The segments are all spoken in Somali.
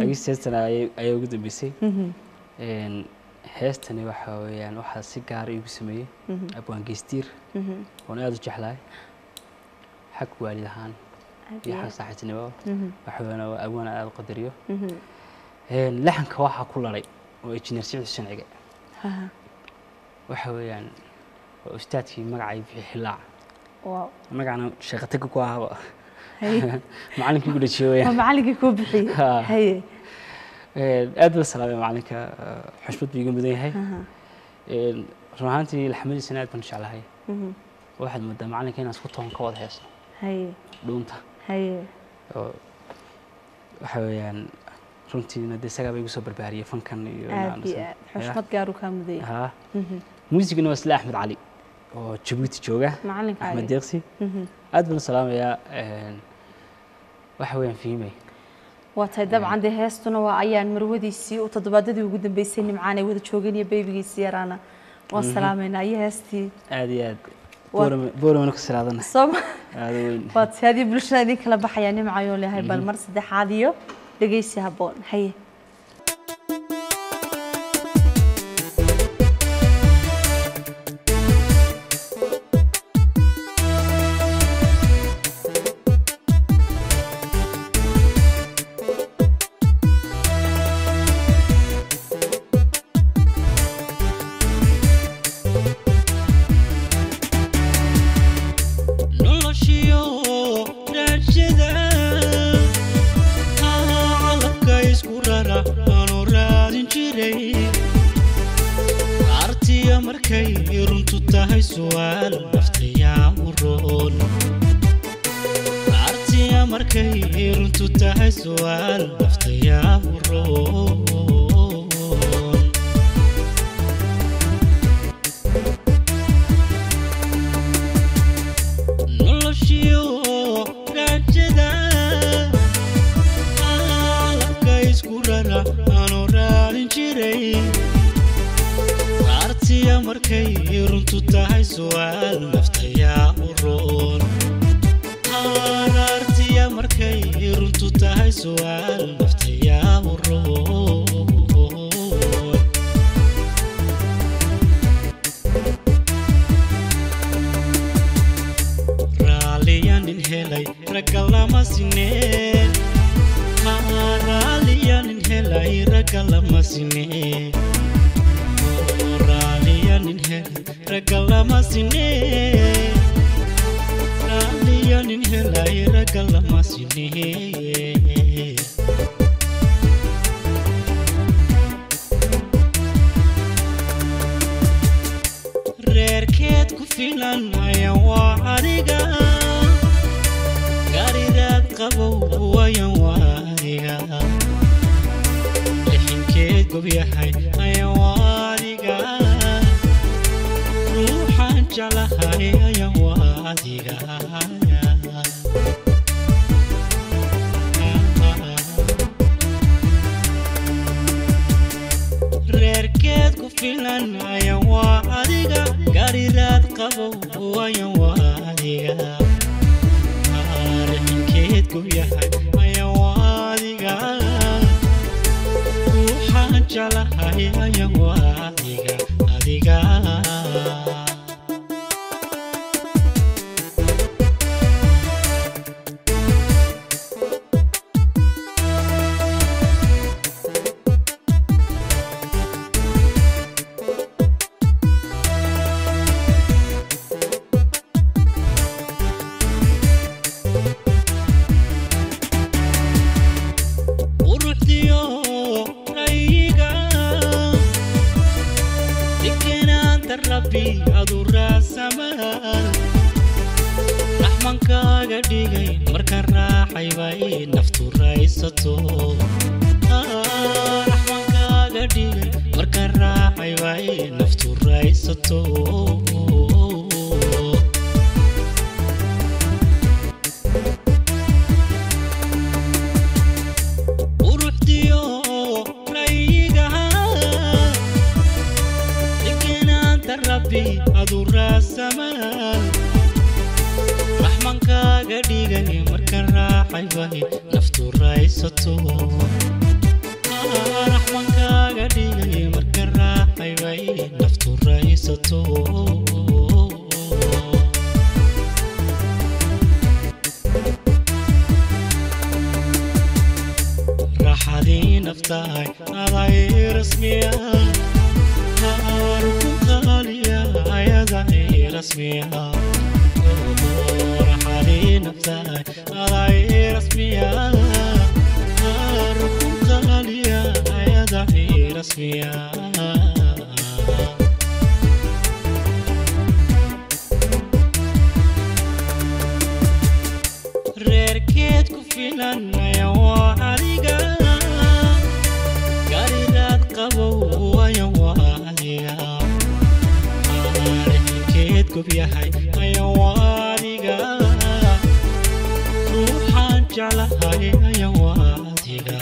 laakiin heestan ayay ayaa ugu dambeysay Een, heestani waxa weeyaan waxaa si gaara igu sameeyey abwaan geystiir oon aada u jeclahay xag waalid ahaan iyo xag saaxiibtinimo waxa weeyaan waa abwaan aada u qadariyo Een, laxanka waxaa ku lalay oo injineer siciid xuseen cige waxa weeyaan waa ustaadkii magacay bixi xilaac wow magacana sheekataga ku ahaba haye macalinkii ku dhajiyo waa weeyaan macallinkii kuu bixiyey Ha. haye Een, aad baan salaamay macalinka eh, xushmad buu iga mudan yahay Een, run ahaantii laxmadiisana aad baan u jeclahay waxaad moodaa macalinka inaan isku toon ka wada heesno haye dhuunta haye oo waxa weeyaan runtiina dee isagaa ba igu soo barbaariyey fankan iyo aad iyo aad xushmad gaaruu kaa mudaya ha muusigana waa isla axmed cali oo jabuuti jooga macalinka axmed ali. deeqsi aad baan u salaamayaa Een, waxa weeyaan fiimay waa tahay dabcan dee heestuna waa ayaan marwadiisii oo toddobaadadii ugu dambeysay nimcaan ay wada joogeen iyo beybigiisii yaraana waan salaamaynaa iyo heestii aad iyo aad Waa- Boorama- booramana ku siraadana sooma aada weyn waa tahay haddii bulshada idin kala baxayaa nimcayoo leeyahay bal mar saddexaad iyo dhegeysi habboon haye noloshiyo raajada calabka isku rara aanu raadin jiray artiya markay runtu tahay su'aal naftayaa u roon artiya markay runtu tahay su'aal naftayaa u roon noloshiyo raajada calabka isku rara aanu raadin jiray artiya markay runtu tahay su'aal naftayaa u roon artiya markay runtu tahay su'aal naftayaa u roon raaliyanin helay ragga lama sineen raaliyanin helay ragga lama sineen raaliyanin helay ragga lama sineen raaliyanin helay ragga lama sineen reerkeed ku filan ayan waa adiga gariraad qabow wayan waa adiga lixinkeed gobyahay ayan waa adiga ruuxaan jeclahay ayan waa adiga reerkeed ku filan ayan waa adiga gariraad qabow ayan waa adiga arixinkeed gubyahay ayan waa adiga ruuxaan jeclahay ayan waa adiga adiga quruxdiyo rayiga degenaanta rabbi adu raasamaan raxmankaaga dhigay marka raaxay bay naftu raysato Ah, raxmankaaga dhigay marka raaxay bay naftu raysato quruxdiyo rayigaha degenaanta rabbi adu raasamaan raxmankaaga dhigay marka raaxay bay naftu raysato dhigay marka raacay bay naftu raysato raxadii naftahay aday rasmiya haarku qaaliya ayaday rasmiya raxadii naftahay aday rasmiya haarku qaaliya ayaday rasmiya reerkeed ku filanaya waa adiga gariraad qabow waya waa adiga reerkeed gob yahay aya waa adiga ruuxaan jeclahay aya waa adiga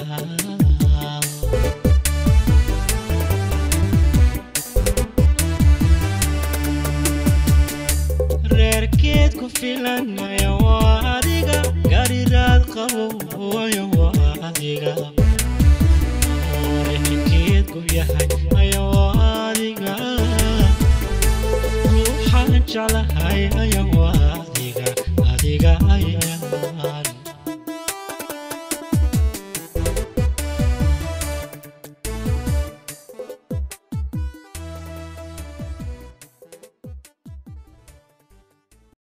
reerkeed ku filanaya waa adiga gariraad qabow waya waa adiga reerkeed gob yahay aya waa adiga ruuxaan jeclahay aya waa adiga adiga aya